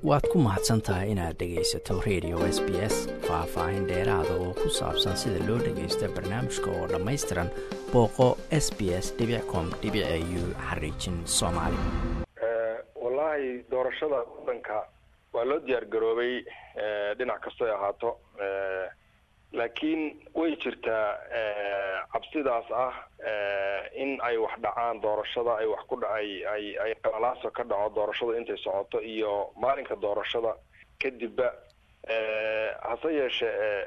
waad ku mahadsan tahay inaad dhegaysato radio s b s faah-faahin dheeraada oo ku saabsan sida loo dhagaysto barnaamijka oo dhammaystiran booqo s b s com u xariijin soomaali wallaahi doorashada waddanka waa loo diyaar garoobay dhinac kastoy ahaato laakiin way jirtaa cabsidaas ah in ay wax dhacaan doorashada ay wax ku dhacay ay ay qalalaaso ka dhaco doorashada intay socoto iyo maalinka doorashada kadibba hase yeeshee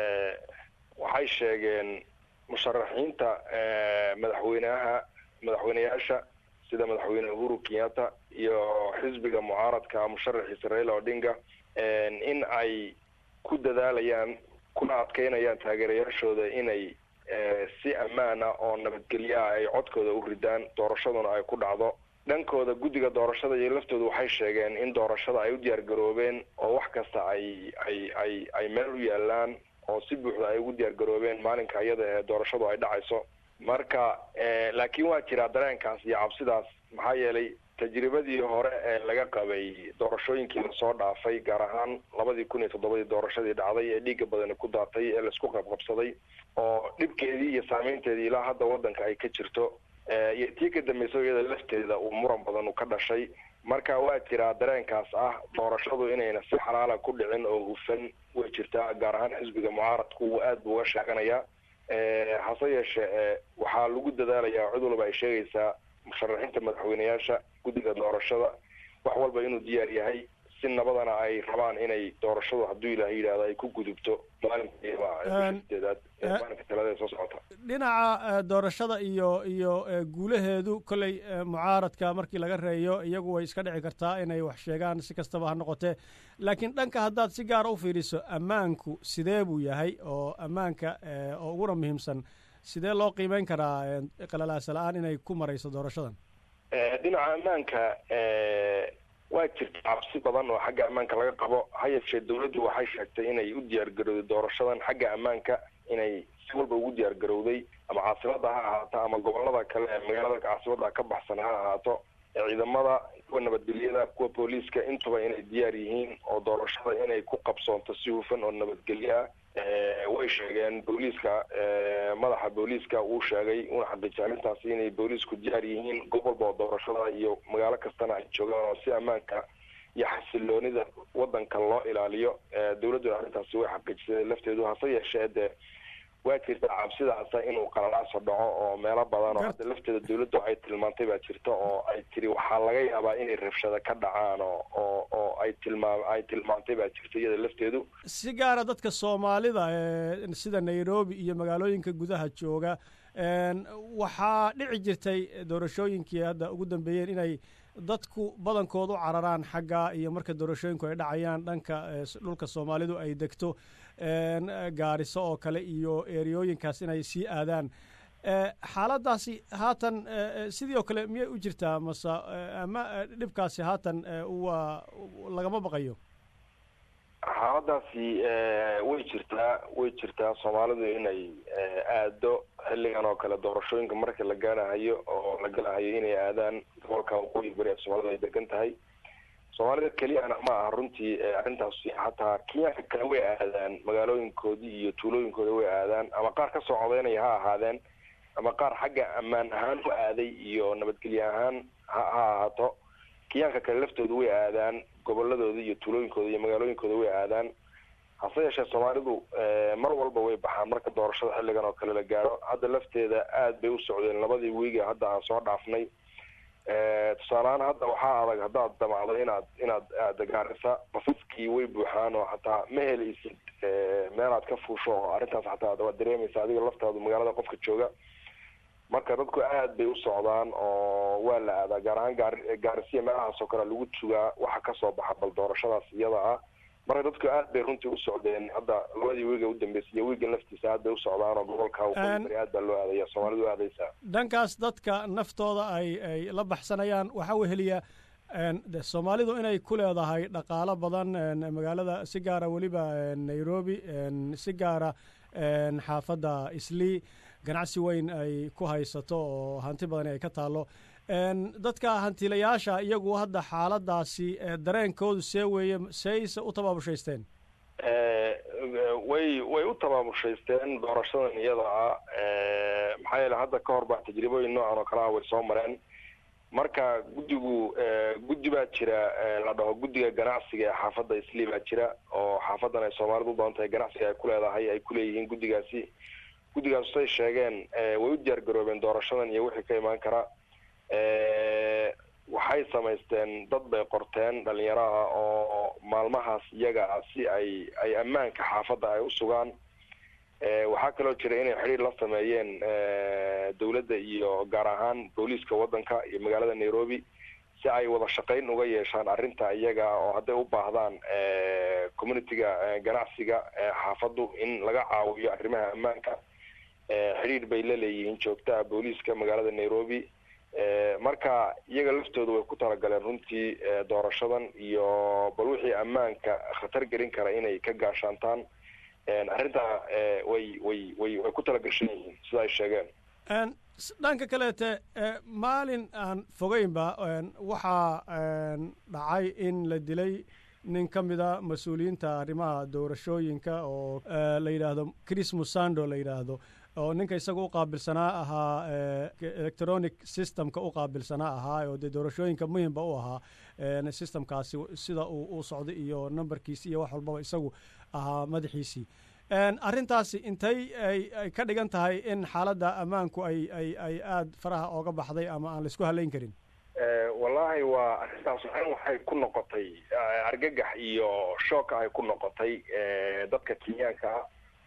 waxay sheegeen musharaxiinta madaxweynaha madaxweyneyaasha sida madaxweyne uhuru kenyatta iyo xisbiga mucaaradka musharaxiisa raila odinga in ay ku dadaalayaan kuna adkeynayaan taageerayaashooda inay si ammaan ah oo nabadgelyo ah ay codkooda u ridaan doorashaduna ay ku dhacdo dhankooda guddiga doorashada iyo laftooda waxay sheegeen in doorashada ay u diyaar garoobeen oo wax kasta ay ay ay ay meel u yaalaan oo si buuxda ay ugu diyaar garoobeen maalinka iyada ee doorashadu ay dhacayso marka laakiin waa jiraa dareenkaas iyo cabsidaas maxaa yeelay tajribadii hore ee laga qabay doorashooyinkii lasoo dhaafay gaar ahaan labadii kun iyo toddobadii doorashadii dhacday ee dhiigga badani ku daatay ee laisku qabqabsaday oo dhibkeedii iyo saameynteedii ilaa hadda waddanka ay ka jirto iyo tii ka dambaysa iyada lafteeda uu muran badan u ka dhashay marka waa jiraa dareenkaas ah doorashadu inayna si xalaala ku dhicin oo hufan way jirtaa gaar ahaan xisbiga mucaaradku uu aad buu uga sheeganayaa hase yeeshee waxaa lagu dadaalayaa cid walba ay sheegaysaa musharaxiinta madaxweyneyaasha guddiga doorashada wax walba inuu diyaar yahay si nabadana ay rabaan inay doorashadu hadduu ilaah yidhahdo ay ku gudubto maalinkadeedaad maalinka talada soo socota dhinaca doorashada iyo iyo guulaheedu kolley mucaaradka markii laga reeyo iyagu way iska dhici kartaa inay wax sheegaan si kastaba ha noqotee laakiin dhanka haddaad si gaara u fiiriso ammaanku sidee buu yahay oo ammaanka oo uguna muhiimsan sidee loo qiimeyn karaa qalalaasa la-aan inay ku marayso doorashadan dhinaca ammaanka waa jirta cabsi badan oo xagga ammaanka laga qabo ha yeeshee dawladdu waxay sheegtay inay u diyaar garowday doorashadan xagga ammaanka inay si walba ugu diyaar garowday ama caasimada ha ahaato ama gobolada kale ee magaalada caasimada ka baxsan ha ahaato ciidamada kuwa nabadgelyada kuwa booliiska intuba inay diyaar yihiin oo doorashada inay ku qabsoonto si hufan oo nabadgelyo ah way sheegeen booliiska madaxa booliiska uu sheegay una xaqiijiyay arrintaasi inay booliisku diyaar yihiin goob walba oo doorashada iyo magaalo kastana ay joogaan oo si ammaanka iyo xasiloonida wadanka loo ilaaliyo dawladduna arrintaasi way xaqiijisay lafteedu hase yeeshee dee waa jirta cabsidaasa inuu qalalaaso dhaco oo meelo badan oo hadda lafteeda dawladdu ay tilmaantay baa jirta oo ay tiri waxaa laga yaabaa inay rabshada ka dhacaan oo oo oo ay tilmaam ay tilmaantay baa jirta iyada lafteedu si gaara dadka soomaalida sida nairobi iyo magaalooyinka gudaha jooga waxaa dhici jirtay doorashooyinkii hadda ugu dambeeyeen inay dadku badankood u cararaan xagga iyo marka doorashooyinku ay dhacayaan dhanka dhulka soomaalidu ay degto gaariso oo kale iyo eriyooyinkaas inay sii aadaan xaaladaasi haatan sidii oo kale miyay u jirtaa mase ama dhibkaasi haatan waa lagama baqayo xaaladaasi way jirtaa way jirtaa soomaalidu inay aado xilligan oo kale doorashooyinka marka la gaarahayo oo la galahayo inay aadaan gobolka waqooyi bari ee soomaalidu ay degan tahay soomaalida keliyana ma aha runtii arrintaasi xataa kenyaanka kale way aadaan magaalooyinkoodii iyo tuulooyinkooda way aadaan ama qaar kasoo codeynaya ha ahaadeen ama qaar xagga ammaan ahaan u aaday iyo nabadgelye ahaan ha ha ahaato kenyaanka kale laftooda way aadaan goboladooda iyo tuulooyinkooda iyo magaalooyinkooda way aadaan hase yeeshee soomaalidu mar walba way baxaan marka doorashada xilligan oo kale la gaaro hadda lafteeda aad bay u socdeen labadii wiiga hadda aan soo dhaafnay tusaalehaan hadda waxaa adag haddaad damacdo inaad inaad aada gaarisa basaskii way buuxaan oo xataa ma helaysid meelaad ka fuusho oo arrintaas xataa waad dareemaysa adiga laftaadu magaalada qofka jooga marka dadku aad bay u socdaan oo waa la aadaa gaar ahaan gaar gaarisiya meelahaas oo kale lagu tugaa waxa kasoo baxa bal doorashadaas iyada ah marka dadku aad bay runtii u socdeen hadda labadii wiiga u dambeysay iyo wiigan laftiisa aad bay u socdaan oo gobolka waqooyi bari aad baa loo aadaya soomaalidu aadaysaa dhankaas dadka naftooda ay ay la baxsanayaan waxaa weheliya soomaalidu inay ku leedahay dhaqaalo badan magaalada si gaara weliba nairobi si gaara xaafadda islii ganacsi weyn ay ku haysato oo hanti badan ay ka taallo dadka hantiilayaasha iyagu hadda xaaladaasi dareenkoodu see weeye seeyse u tabaabushaysteen way way u tabaabushaysteen doorashadan iyada ah maxaa yeele hadda ka hor baa tajribooyin noocan oo kale ah way soo mareen marka guddigu guddi baa jira la dhaho guddiga ganacsiga ee xaafadda islii baa jira oo xaafadan ay soomaalidu u badan tahay ganacsiga ay ku leedahay ay ku leeyihiin guddigaasi guddigaas say sheegeen way u diyaar garoobeen doorashadan iyo wixii ka imaan kara waxay samaysteen dad bay qorteen dhalinyaraha oo maalmahaas iyaga ah si ay ay ammaanka xaafadda ay u sugaan waxaa kaloo jira inay xidhiir la sameeyeen dowladda iyo gaar ahaan booliiska waddanka iyo magaalada nairobi si ay wada shaqayn uga yeeshaan arrinta iyaga oo hadday u baahdaan communitiga ganacsiga xaafaddu in laga caawiyo arrimaha ammaanka xidhiir bay la leeyihiin joogtaha booliiska magaalada nairobi marka iyaga laftooda way ku talagaleen runtii doorashadan iyo bal wixii ammaanka khatar gelin kara inay ka gaashaantaan arrintaa way way way way ku talagashan yihiin sida ay sheegeen dhanka kaleete maalin aan fogeynba waxaa dhacay in la dilay nin ka mida mas-uuliyiinta arrimaha doorashooyinka oo la yidhaahdo chris musando la yidhaahdo oo ninka isaga u qaabilsanaa ahaa electronic systemka u qaabilsanaa ahaa oo dee doorashooyinka muhimba u ahaa systemkaasi sida uu u socday iyo numberkiisi iyo wax walbaba isagu ahaa madaxiisii arrintaasi intay ay ka dhigan tahay in xaaladda ammaanku ay ay ay aada faraha ooga baxday ama aan laisku halayn karin wallahi waa arrintaas waxan waxay ku noqotay argagax iyo shooka ay ku noqotay dadka kenyaanka ah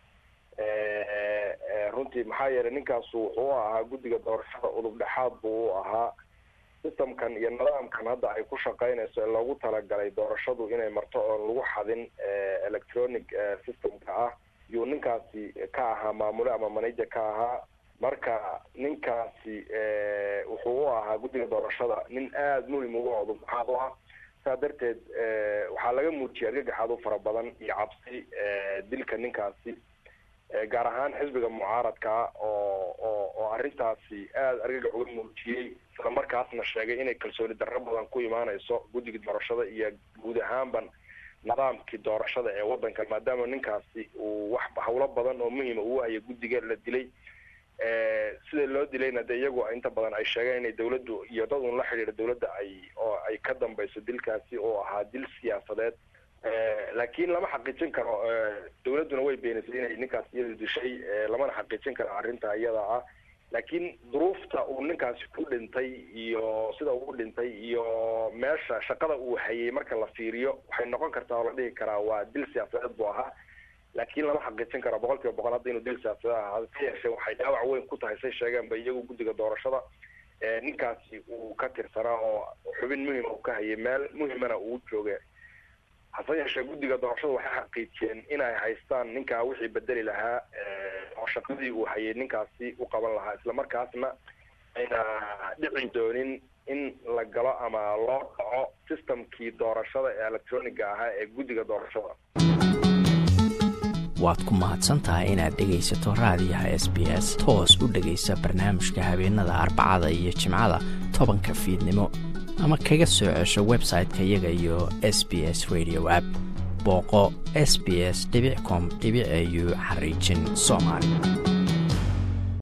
runtii maxaa yeelay ninkaasu wuxuu u ahaa guddiga doorashada udub dhexaad buu u ahaa systemkan iyo nidaamkan hadda ay ku shaqaynayso ee loogu talagalay doorashadu inay marto oon lagu xadin electronic systemka ah yuu ninkaasi ka ahaa maamule ama manager ka ahaa marka ninkaasi wuxuu u ahaa guddiga doorashada nin aada muhim uga udub dhexaad u ah saa darteed waxaa laga muujiyay argagaxaad u fara badan iyo cabsi dilka ninkaasi gaar ahaan xisbiga mucaaradkaa oo oo oo arrintaasi aada argagax uga muujiyey isla markaasna sheegay inay kalsooni darro badan ku imaanayso guddiga doorashada iyo guud ahaanban nidaamkii doorashada ee waddanka maadaama ninkaasi uu wax hawlo badan oo muhima uu haya guddiga la dilay sida loo dilayna de iyagu inta badan ay sheegeen inay dawladdu iyo dad un la xidhiira dawladda ay oo ay ka dambayso dilkaasi oo ahaa dil siyaasadeed laakiin lama xaqiijin karo dawladduna way beenisay inay ninkaas iyadu dishay lamana xaqiijin karo arrinta iyada ah laakiin duruufta uu ninkaasi ku dhintay iyo sida uu dhintay iyo meesha shaqada uu hayay marka la fiiriyo waxay noqon kartaa oo la dhihi karaa waa dil siyaasadeed buu ahaa laakiin lama xaqiijin karo boqol kiiba boqol hadda inuu dil siyaasadeed ahaa ka yeeshee waxay dhaawac weyn ku tahay say sheegeen ba iyagu guddiga doorashada ninkaasi uu ka tirsanaa oo xubin muhima uu ka hayay meel muhimana uu jooga hase yeeshee guddiga doorashada waxay xaqiijiyeen inay haystaan ninkaa wixii bedeli lahaa oo shaqadii uu hayay ninkaasi u qaban lahaa islamarkaasna ayna dhici doonin in la galo ama loo dhaco systemkii doorashada ee electroniga ahaa ee guddiga doorashada waad ku mahadsan tahay inaad dhegaysato raadiyaha s b s toos u dhegaysa barnaamijka habeenada arbacada iyo jimcada tobanka fiidnimo ama kaga soo cesho website-ka iyaga iyo s b s radio app booqo s b s com au xariijin soomaali